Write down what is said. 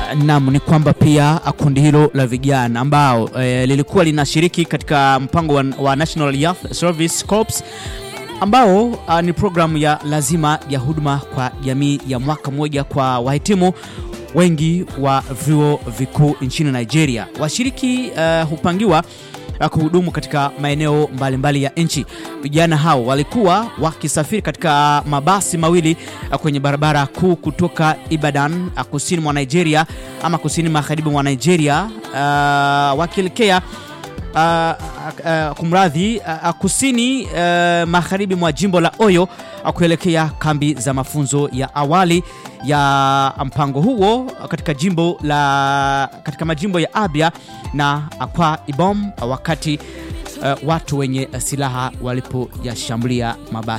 Naam, ni kwamba pia kundi hilo la vijana ambao e, lilikuwa linashiriki katika mpango wa, wa National Youth Service Corps ambao uh, ni programu ya lazima ya huduma kwa jamii ya mwaka mmoja kwa wahitimu wengi wa vyuo vikuu nchini Nigeria. Washiriki uh, hupangiwa uh, kuhudumu katika maeneo mbalimbali mbali ya nchi. Vijana hao walikuwa wakisafiri katika mabasi mawili uh, kwenye barabara kuu kutoka Ibadan uh, kusini mwa Nigeria ama kusini magharibi mwa Nigeria uh, wakielekea Uh, uh, kumradhi uh, kusini uh, magharibi mwa jimbo la Oyo uh, kuelekea kambi za mafunzo ya awali ya mpango huo katika jimbo la katika majimbo ya Abia na Akwa Ibom uh, wakati uh, watu wenye silaha walipoyashambulia mabasi